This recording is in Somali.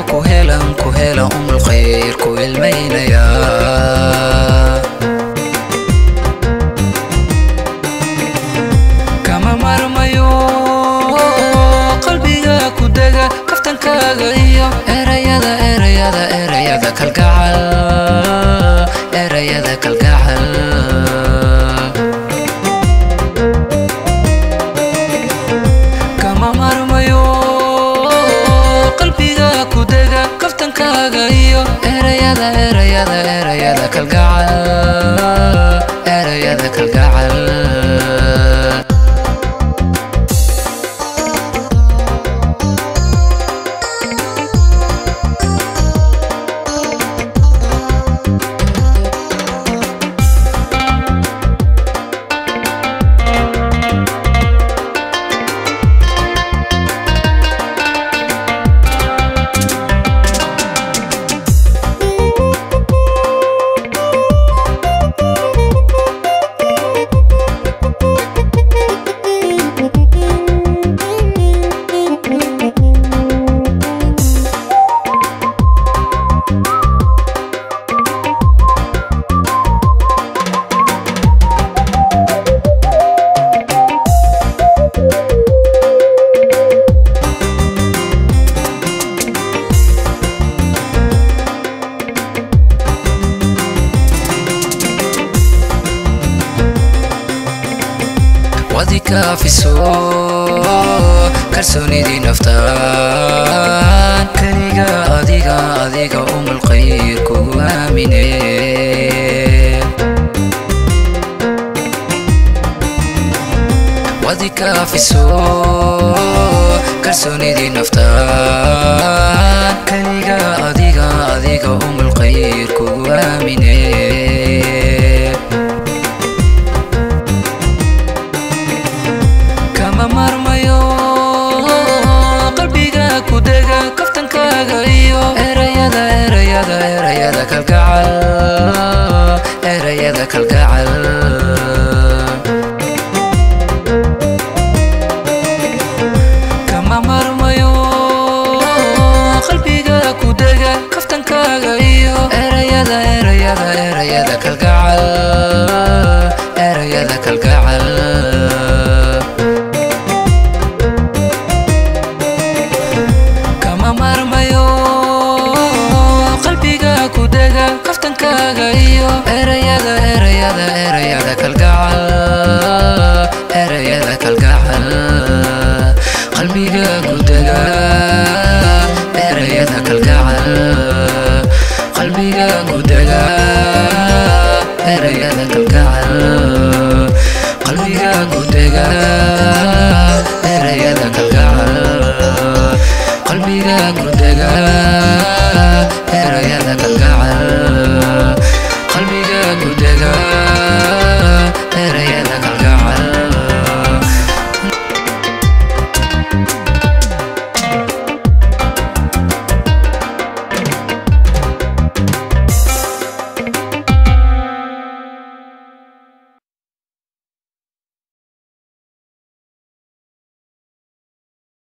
ku helan ku hela umul khayr ku ilmaynaya kama marmayo qalbiga ku dega kaftankaaga iyo erayada erayada erayada kalgacal erayada kalgacal kama marmayo qalbiga ku dega kaftankaaga iyo erayada erayada erayada kalgacal erayada kalgacal wadi kaafiso kalsoonidii naftaan keliga adiga adiga umul khayr kugu aamine wadi kaafiso kalsoonidii naftaan keliga adiga adiga umul khayr kugu aamine kama marmayo qalbiga ku dega kaftankaaga iyo erayada erayada erayada kalgacal erayada kalgacal kama marmayo qalbiga ku dega kaftankaaga iyo erayada erayada erayada kalgacal erayada kalgacal kama marmayo qalbiga ku dega kaftankaaga iyo erayada erayada erayada kalgacal erayada kalgacal qalbiga ku dega erayada kalgacal qalbiga ku dega erayada kalgacal qalbiga ku dega erayada kalgacal qalbiga ku dega